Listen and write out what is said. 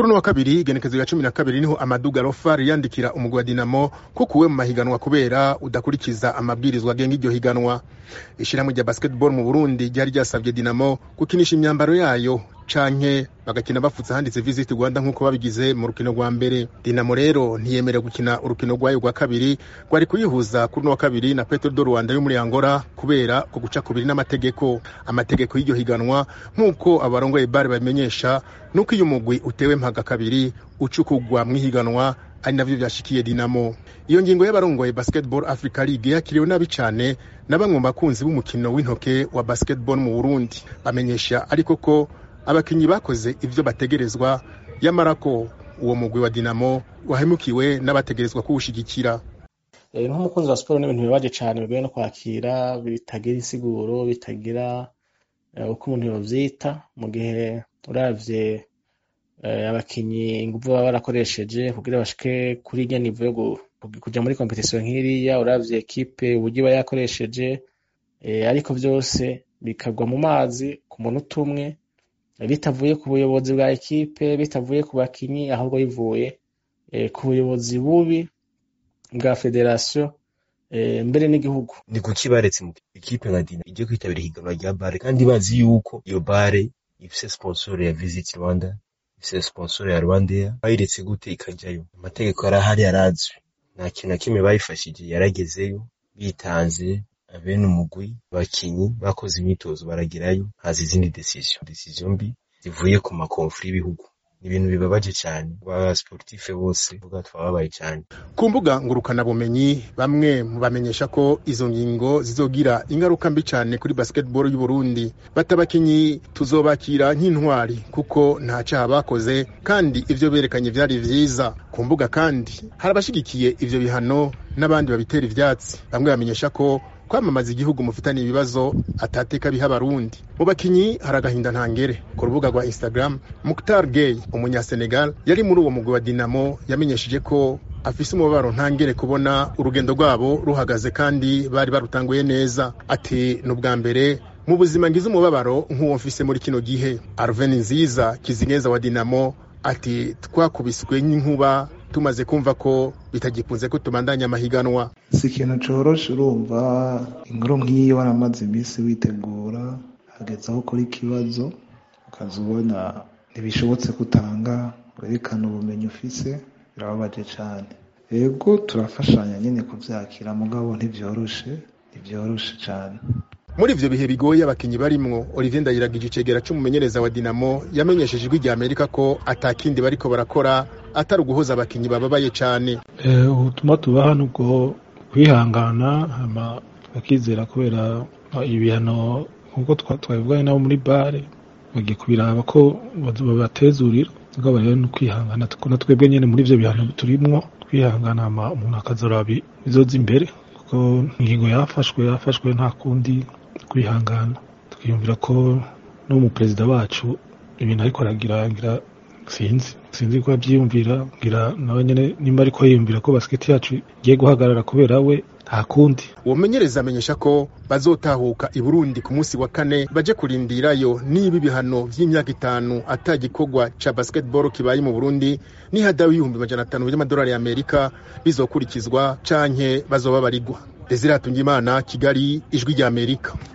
kuri uno wa kabiri igenekezo ya cumi na kabiri niho amaduga rofa riyandikira umugwi wa dinamo ko kuwe mu mahiganwa kubera udakurikiza amabwirizwa agenga iryo higanwa ishirahamwe rya basketball mu burundi ryari ryasabye dinamo gukinisha imyambaro yayo canke bagakina bafutse handitse visit rwanda nk'uko babigize mu rukino rwa mbere dinamo rero ntiyemera gukina urukino rwayo rwa kabiri rwari kuyihuza kuri uno wa kabiri na petro do rwanda yo muri angola kubera ku guca kubiri n'amategeko amategeko y'iryo higanwa nk'uko abarongoye bare babimenyesha nuko iyo umugwi utewe mpaga kabiri ucukugwa mw'ihiganwa ari navyo vyashikiye dinamo iyo ngingo y'abarongoye basketball africa league yakiriwe nabi cane na bamwe mu bakunzi b'umukino w'intoke wa basketball mu burundi bamenyesha ariko ko abakinyi bakoze ivyo bategerezwa yamara ko uwo mugwi wa dinamo wahemukiwe n'abategerezwa kuwushigikira nk'umukunzi wa siporo n'ibintu bibaje cane bigoye no kwakira bitagira insiguro bitagira uko umuntu yovyita mu gihe uravye abakinyi inguvu baba barakoresheje kugira bashike kuri irya nivo yo kuja muri kompetisiyo nk'iriya uravye ekipe uburyo iba yakoresheje ariko vyose bikagwa mu mazi ku munota umwe bitavuye ku buyobozi bwa ekipe bitavuye ku bakinyi ahubwo bivuye ku buyobozi bubi bwa federasiyo mbere n'igihugu ni kuki baretse mu ekipe nka dina ijye kwitabira ihiganwa rya bare kandi bazi yuko iyo bare ifise sponsor ya visit rwanda ifise sponsor ya rwandair bayiretse gute ikajyayo amategeko arahari arazwi nta kintu na kimwe bayifashije yaragezeyo bitanze abene umugwi bakinyi bakoze imyitozo baragerayo haza izindi decision decision mbi zivuye ku makonfuri y'ibihugu ibintu bibabaje cyane ba sportife bose vuga twababaye cyane ku mbuga ngurukanabumenyi bamwe mu bamenyesha ko izo ngingo zizogira ingaruka mbi cyane kuri basketball y'u Burundi batabakinyi tuzobakira nk'intwari kuko nta cyaha bakoze kandi ivyo berekanye vyari vyiza ku mbuga kandi hari abashigikiye ivyo bihano n'abandi babitera ivyatsi bamwe bamenyesha ko kwamamaza igihugu mufitanye ibibazo atateka biha abarundi mu bakinyi hari agahinda ntangere ku rubuga rwa instagram muktar gay umunyasenegal yari muri uwo mugwi wa dinamo yamenyesheje ko afise umubabaro ntangere kubona urugendo rwabo ruhagaze kandi bari barutanguye neza ati ni ubwa mbere mu buzima ngize umubabaro nk'uwo mfise muri kino gihe arven nziza kizineza wa dinamo ati twakubiswe n'inkuba tumaze kumva ko bitagikunze ko tubandanya amahiganwa si ikintu coroshe urumva inkuru nk'iyo waramaze iminsi witegura hageze aho ukora ikibazo ukaza ubona ntibishobotse kutanga werekana ubumenyi ufise birababaje cane yego turafashanya nyene kuvyakira mugabo ntivyoroshe ntivyoroshe cane muri ivyo bihe bigoye abakinyi barimwo olivier ndayiragije icegera c'umumenyereza wa dinamo yamenyesheje ijwi rya amerika ko atakindi bariko barakora atari uguhoza abakinyi bababaye cane ubutumwa tubaha nubwo kwihangana hama bakizera kubera ibihano nkuko twabivuganye nabo muri bare bagiye kubiraba ko babatezurira mugabo rero ni ukwihangana na twebwe nyene muri ivyo bihano turimwo twihangana hama umuntu akazoraba bizoza imbere kuko ingingo yafashwe yafashwe nta kundi kwihangana twiyumvira ko no mu perezida wacu ibintu ariko aragira ngira sinzi sinzi ko abyiyumvira ngira nawe nyene nimba ariko yiyumvira ko basiketi yacu igiye guhagarara kubera we nta kundi uwo mumenyereza amenyesha ko bazotahuka i burundi ku munsi wa kane baje kurindirayo niba ibihano vy'imyaka itanu ata gikorwa ca basketball kibaye mu burundi nihadawe ibihumbi majana atanu vy'amadolari ya amerika bizokurikizwa canke bazoba barigwa desire hatungimana kigali ijwi rya amerika